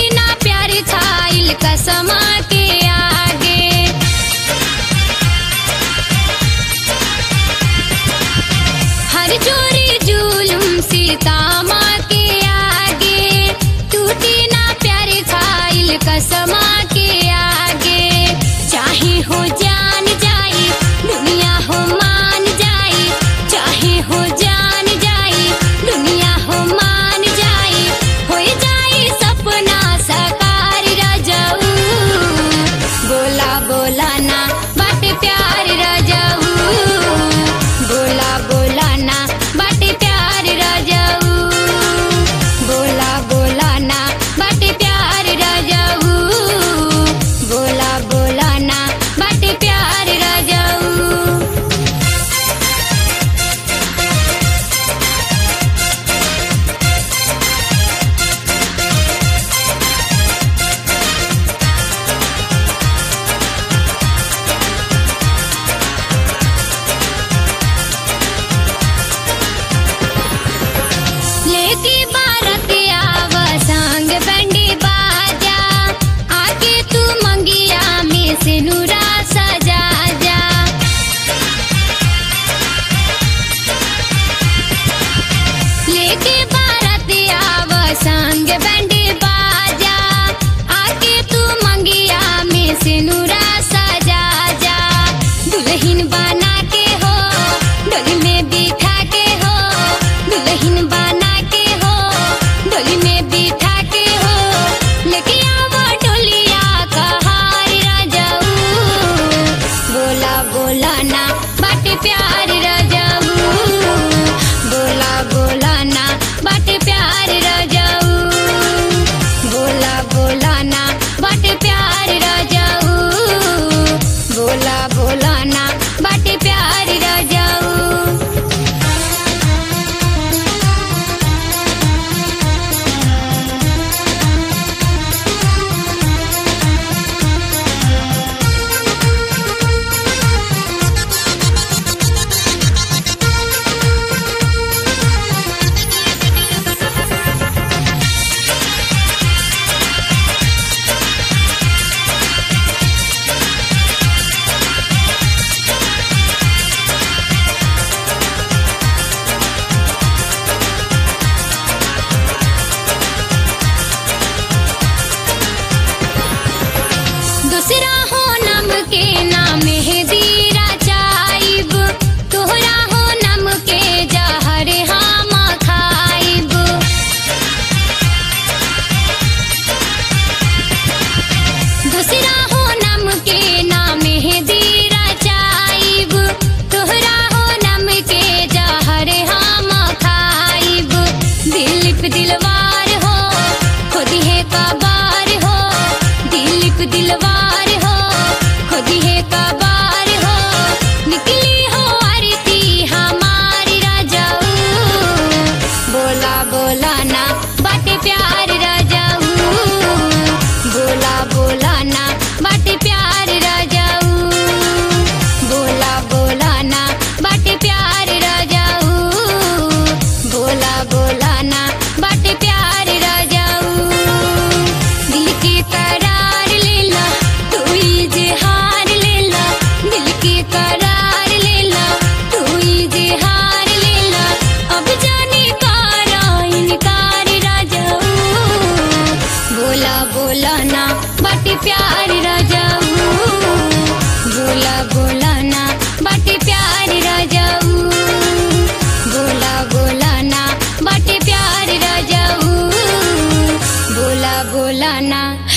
ना प्यार खाइल कसमा के आगे हर चोरी जुलुम सीता माँ के आगे टूटी ना प्यार खाइल कसमा के आगे चाहे हो जान जाई दुनिया हो मान जाई चाहे हो जान जाई दुनिया हो मान जाई हो जाई सपना साकार रजऊ बोला बोला ना बाटे प्यार रजऊ बोला बोला ना बाटे प्यार रजऊ बोला बोला ना बाटे प्यार रजऊ बोला बोला ना बाटे प्यार रजऊ लेके बारत आव संग बंडी बाजा आके तू मंगिया में से नूरा सजा जा लेके बारत आव संग बंडी बाजा आके तू मंगिया में से नूरा सजा जा दुल्हन बना के हो डोली में बिठा के हो दुल्हन बना के हो डोली में बिठा के हो लेके आवो डोलिया का हार राजाऊ बोला बोला ना बाटे प्यार राजाऊ बोला बोला ना बाटे प्यार राजाऊ बोला बोला ना बाटे प्यार राजाऊ बोला बोला ना बाटे प्यार राजाऊ दूसरा हो नम के नाम है दीरा चाइब तोहरा हो नम के जहर हम खाइब दूसरा हो नम के नाम है दीरा चाइब तोहरा हो नम के जहर हम खाइब दिलीप दिलवार हो खुद है कबार हो दिलीप दिलवार हो खुद है कबार हो निकली हो आरती हमारी राजाऊ बोला बोला ना बाटे प्यार राजाऊ बोला बोला ना बाटे प्यार राजाऊ बोला बोला ना बाटे प्यार राजाऊ बोला बोला ना बाटे प्यार राजाऊ दिल की करार ले ला तू इजहार ले ला दिल की करार ले ला तू इजहार ले ला अब जाने कारा इनकार राजाऊ बोला बोला ना बाटे प्यार राजाऊ बोला बोला ना बाटे प्यार राजाऊ बोला बोला ना बाटे प्यार राजाऊ बोला बोला ना